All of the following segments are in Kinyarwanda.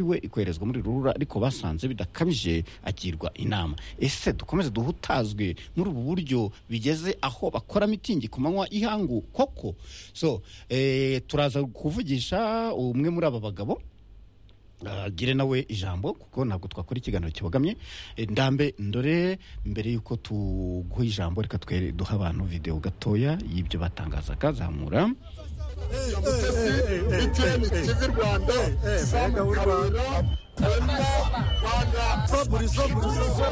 we ikoherezwa muri rura ariko basanze bidakabije agirwa inama ese dukomeze duhutazwe muri ubu buryo bigeze aho bakora mitingi ku manywa y'ihangu koko so eh, turaza kuvugisha umwe muri aba bagabo agire nawe ijambo kuko ntabwo twakora ikiganiro kibogamye Eh, ndambe ndore mbere y'uko tuguha ijambo reka twere duha abantu videwo gatoya y'ibyo batangazaga zamura biteni kivi rwanda sanga kabera kwenda rwanda faburizo burizo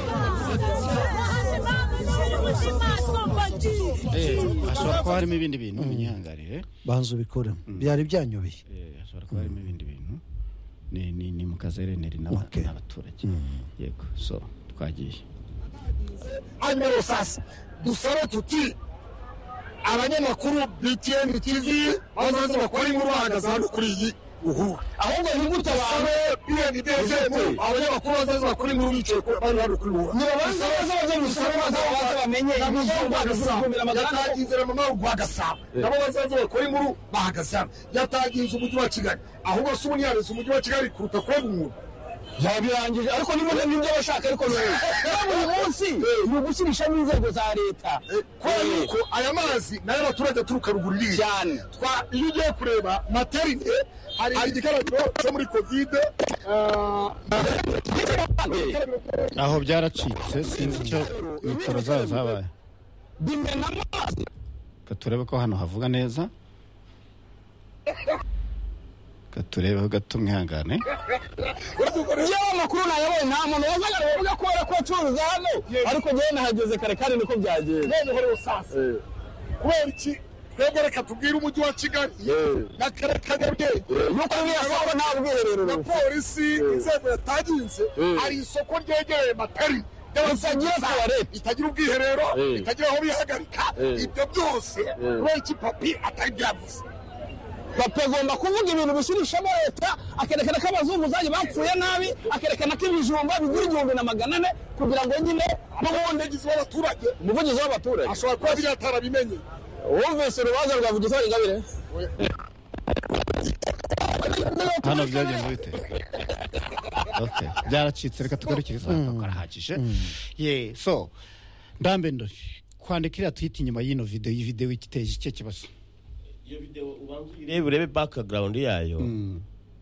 Eh, hashobora kuba harimo ibindi bintu binyihangarire banza ubikore byari byanyobeye Eh, hashobora kuba harimo ibindi bintu ni ni ni mu kazereneri n'aba- Okay. n'abaturage yego so twagiye anyero sasa dusabe tuti abanyamakuru btn tv bazaze bakora inkuru bahagaze hano kuri iyi uhuru ahubwo ntimutababe bndgt abanyamakuru bazaze bakora inkuru bicaye ku- bari hano kuri uhuru nibabanze bazaze dusabe bazaze bamenye inkuru bagasaba yatangiye inzira mu marugu bagasaba nabo bazaze bakora inkuru bahagaze hano yatangiye inzu umujyi wa kigali ahubwo se ubu ntiyarenze umujyi wa kigali kuruta kurega umuntu yabirangije ariko niba nibyo bashaka ariko ni buri munsi ni ugushyirishamo inzego za leta kubera yuko aya mazi nayo abaturage aturuka ruguru iriya cyane twa iyo ugiye kureba materinite hari igikarabiro cyo muri kovide aho byaracitse sinzi icyo mikoro zaba zabaye bimena amazi reka turebe ko hano havuga neza reka turebeho gato mwihangane iyo amakuru nayabonye nta muntu wazaga aravuga ko kubera ko acuruza hano ariko njyewe nahageze kare kandi niko byagenze noneho rero sasa kubera iki twebwe reka tubwire umujyi wa kigali na kare kanyarwenge nuko niyo soko nta bwiherero na polisi inzego yataginze hari isoko ryegereye materinite Ritagira toilette. itagira ubwiherero itagira aho bihagarika ibyo byose kubera iki papi atari byavuze papa agomba kuvuga ibintu bishyirishamo leta akerekana ko abazunguzayi bapfuye nabi akerekana ko ibijumba bigura igihumbi na magana ane kugira ngo nyine n'ubundi w'abaturage umuvugizi w'abaturage ashobora kuba biriya atarabimenye wumvise urubanza rwa vigitori ingabire hano byagenze bite Okay. byaracitse reka tugarukire isaha karahagije ye so ndambe ndori kwandika iriya twita inyuma y'ino videwo iyi videwo iteje icyo kibazo iyo videwo ubanza uyirebe urebe bakagarawundi yayo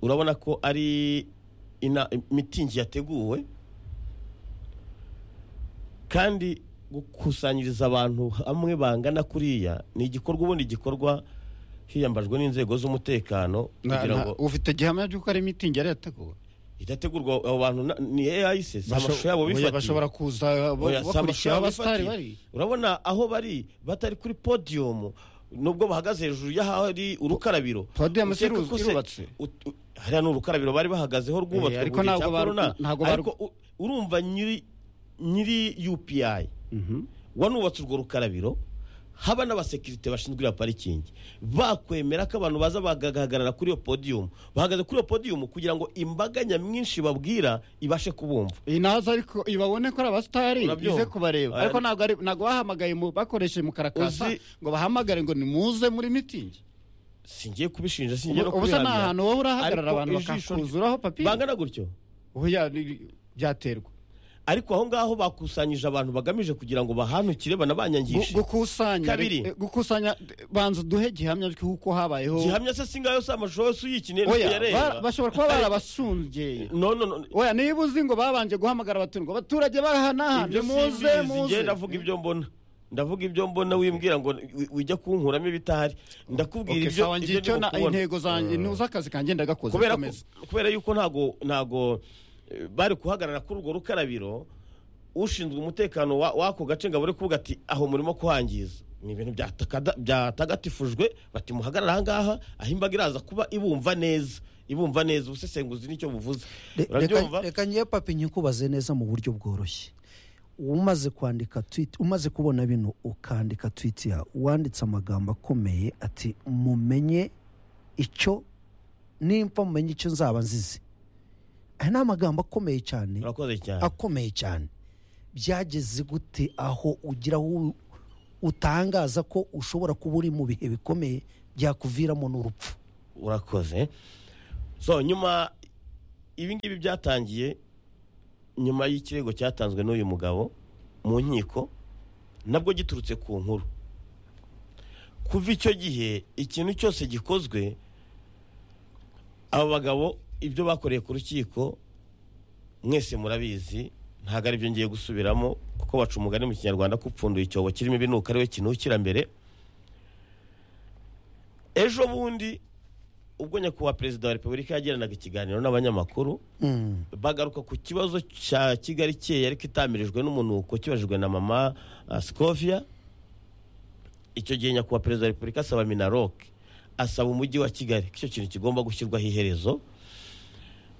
urabona ko ari ina- mitingi yateguwe kandi gukusanyiriza abantu hamwe bangana kuriya ni igikorwa ubundi gikorwa hiyambajwe n'inzego z'umutekano Na- kugira na- ngo ufite gihamya ry'uko ari mitingi yari yateguwe idategurwa abo bantu na- ni ayise si amashusho yabo Basho- bifatiye bashobora kuza Oya, si amashusho bakurikira yabo abasitari bifatiye. bari urabona aho bari batari kuri podium nubwo bahagaze hejuru y'ahari urukarabiro Podium si Ukeka iru- ko se- irubatse? ut- u- hariya ni urukarabiro bari bahagazeho rwubatswe ariko buri ntabwo cya baru- corona. ntabwo baru- ariko u- urumva nyiri nyiri UPI wanubatse urwo rukarabiro haba n'abasekirite bashinzwe iyo parikingi bakwemera ko abantu baza bagahagarara kuri iyo podium bahagaze kuri iyo podium kugira ngo imbaga nyamwinshi babwira ibashe kubumva inaza ariko ibabone ko ari abasitari Urabyumva? ize kubareba Aya, ariko ni- ntabwo ari- ntabwo bahamagaye mu- bakoresheje mu karakasa Uzi- ngo bahamagare ngo nimuze muri mitingi singiye kubishinja singiye no ubu se ni kubihamya. ahantu wowe urahagarara Ariko abantu ijisho- bakakuzuraho papi bangana gutyo Oya, ni- byaterwa ariko aho ngaho bakusanyije abantu bagamije kugira ngo bahanukire Gu- banabanyangishe gukusanya Kabiri. eh, gukusanya eh, banza duhe gihamya ry'uko habayeho gihamya se singayo si amashusho yose uyikeneye Oya, nicyo yareba. ba- bashobora kuba barabasungeye no no no oya niba uzi ngo babanje guhamagara abaturage ngo abaturage barahanahane ibyo muze simbizi muze njye ndavuga ibyo mbona ndavuga ibyo mbona wimbwira ngo wi- wijya kunkuramo ibitahari ndakubwira Okay, ibyo sawa ibyo ngiye icyo ndimo na- kubona. intego zanjye ni uz'akazi kanjye ndagakoze kubera ko- komeza. kubera yuko ntago ntago eh, bari guhagarara kuri urwo rukarabiro ushinzwe umutekano wa- w'ako gace ngo abure kuvuga ati aho murimo kuhangiza ni ibintu byatakada- byatagatifujwe bati muhagarare ahangaha aho imbaga iraza kuba ibumva neza ibumva neza ubusesenguzi nicyo buvuze Re- reka- urabyumva reka ngewe papi nyikubaze neza mu buryo bworoshye umaze kwandika twiti umaze kubona bino ukandika twiti ya uwanditse amagambo akomeye ati mumenye icyo nimfa mumenye icyo nzaba nzizi aya ni amagambo akomeye cyane urakoze cyane akomeye cyane byageze gute aho ugira aho utangaza ko ushobora kuba uri mu bihe bikomeye byakuviramo n'urupfu urakoze so nyuma ibi ngibi byatangiye nyuma y'ikirego cyatanzwe n'uyu mugabo mu nkiko nabwo giturutse ku nkuru kuva icyo gihe ikintu cyose gikozwe abo bagabo ibyo bakoreye ku rukiko mwese murabizi ntabwo ari byo ngiye gusubiramo kuko baca umugani mu kinyarwanda ko upfunduye icyobo kirimo ibinuka ari we kinukira mbere ejo bundi ubwo nyakubahwa perezida wa repubulika yagiranaga ikiganiro n'abanyamakuru Mm. bagaruka ku kibazo cya kigali keye ariko itamirijwe n'umunuko kibajijwe na mama uh, scovia icyo gihe nyakubahwa perezida wa repubulika asaba minaroke asaba umujyi wa kigali ko icyo kintu kigomba gushyirwaho iherezo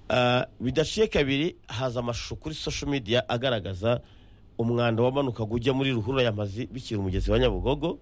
Uh, bidaciye kabiri haza amashusho kuri social media agaragaza umwanda wamanukaga ujya muri ruhurura y'amazi bikira umugezi wa nyabugogo